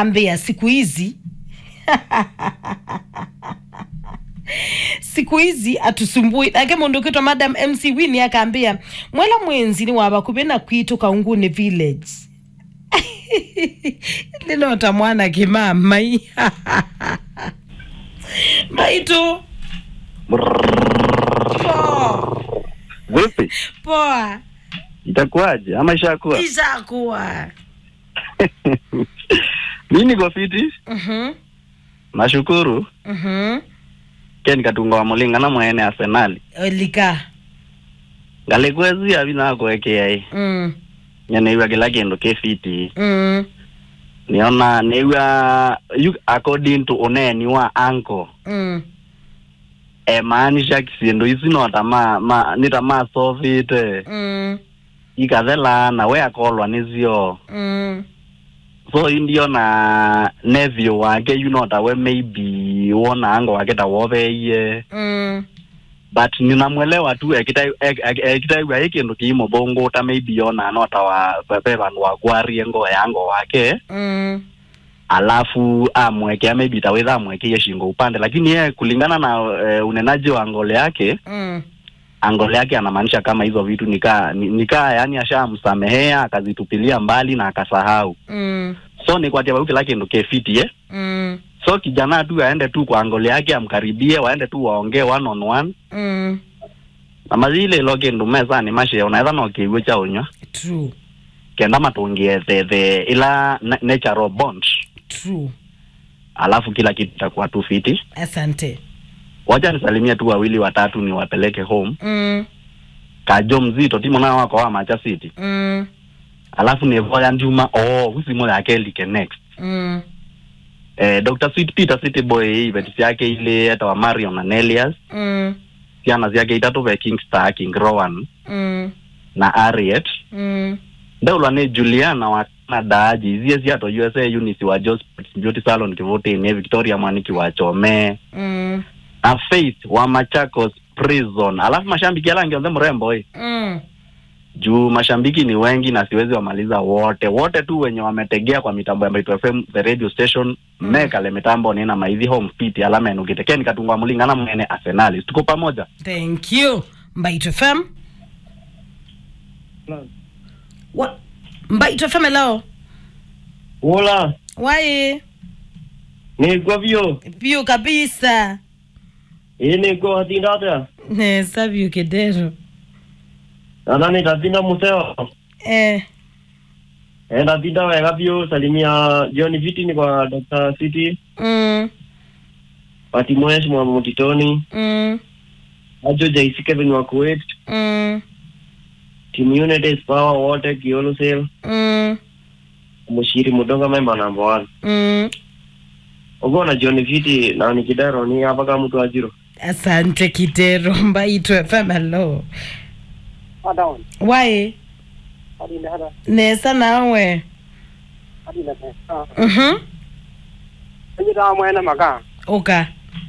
akaambia siku hizi siku hizi atusumbui ake mundu ukitwa madam mc wini akaambia mwela mwenzini wava kuvena kwitu kaungune village linota mwana kimamai maitu poa Vipi, poa itakuwaje ama ishakuwa? ishakuwa Mi niko fiti, Mhm, nashukuru. mhm. ke nikatunga wa mulinga na mwene Arsenali olika ngalikwezi avi nakwekea Mm, nyeneiwa kila kindu ki fiti mm, niona neiwa you, according to uneni wa anko mm. emaanisha kisindu isi nota ma, ma nita masovite Mm, ikathelana we akolwa nizio mm, so indio na nevio wake you know tawe maybe wona ango wake tawoveie mm, but ninamwelewa tu ekitaiwa i kindu kiimo bonguta maybe yona nota wa pepe vandu wakwarie ngo yango wake mm, alafu amwekea maybe taweza amwekeie shingo upande lakini yeye kulingana na uh, unenaji wa ngole yake mm. angole yake anamaanisha kama hizo vitu nikaa ni- nikaa yani ashamsamehea akazitupilia mbali na akasahau Mm, so ni kwatia wauke lake ndo kefiti eh? mm, so kijana tu aende tu kwa angole yake amkaribie waende tu waongee one on one mm. na mazile loke ndumeza ni mashe unaweza na kiwe cha unywa True, kenda matungie the the ila na- natural bond true. alafu kila kitu takuwa tu fiti Asante. wacha nisalimie tu wawili watatu niwapeleke home Mm, kajo mzito timo nao wako wa macha city mm, alafu nevoya njuma oh husimo yake like next mm, eh, Dr. Sweet Peter City Boy vetisi yake ile hata wa Marion na Nelias mm, ciana ciake itatu ve Kingstar King Rowan mm, na Harriet mm. ndaulwa ni Juliana wa Canada aji zie ciato USA Eunice wa Josport Beauty Salon Kivutini Victoria Mwaniki wa Chome Mm, na Faith wa Machakos Prison alafu mashambiki alangi onthe mrembo eh. mm. juu mashambiki ni wengi na siwezi wamaliza wote wote tu wenye wametegea kwa mitambo ya Mbaitu FM the radio station Mm. mekale mitambo nina maithi home fit alama enukitekea nikatungwa mulingana mwene Arsenali tuko pamoja Thank you. Mbait FM. Wa Mbait FM hello. Hola, Wae. niko vyo. Vyo kabisa. Ii niko hatindata. Ne sabio kedero. Nadhani tatinda museo. Eh. Eh, tatinda wega vyo. Salimia John Fitini kwa Dr. City. Mm, Pati Mwesh mwa Mutitoni. mm, Ajo JC Kevin wa Kuwait. mm, Team United Power wote Kiolo Sale. mm, Mushiri Mudonga member number one. mm. Ogo na John Fiti na ni kidaro ni hapa kama mtu ajiro. Asante Kitero. Mbait FM hello. Adaon, Wae. hadi na hada, Nesa nawe. hadi na pesa. Mhm. Nje da mwana maka. Oka.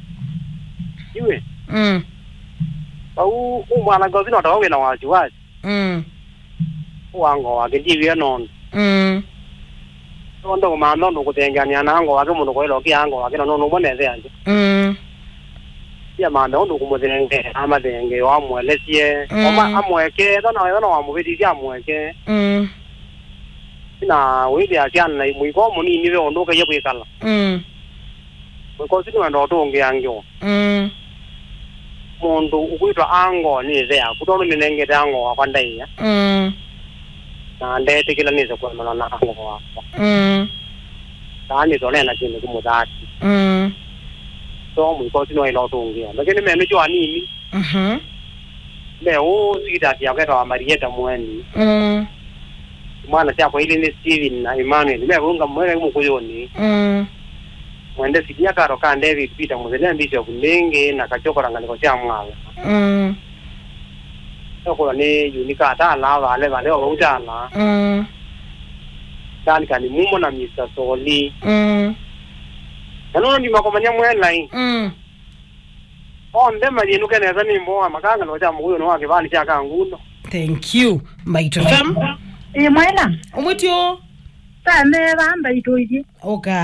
Iwe, Mm, au umwana gozi no tawe na waji waji. mm, Wango wake ndiwe non. mm. Ndo mando ndo kutengania na ango wake muno kwelo ki ango wake no no mone ze anje. Mm, Ya mando ndo kumutenge ama denge wa mwelesie. Mm. Oma amweke ndo na wewe no amubidi ya amweke. mm, Na wili akiana na mwiko muni niwe ondoka ye kwikala. mm, Mwiko sinu ndo tonge angyo. mm. Mundu ukwitwa ango ni ze akutono minengete ango wakandai ya. Mm, Na ndete kila nize kwa na ango wako. mm, tani tole na chini kumudati mm. so mwiko sino ilo tungia lakini menu jwa nini Mhm. le o sita ya kweta wa Marieta mweni Mm, mwana cha kwa ili ni Steven na Emmanuel le runga mwele mukuyoni mm, mwende sidia karo ka David Peter muzele mbisho kulenge na kachokora ngaliko cha mwala mm, soko ni unika ata la vale vale o utala mm, tani kani mumo na Mr. Soli mm, nano ndi makomanya mwela hii mm. onde majinu kene zani mboa makanga no cha muyo no wake vali cha kanguno thank you Mbait FM. ĩ mwena Omwitio. tame bamba itoiji Oka.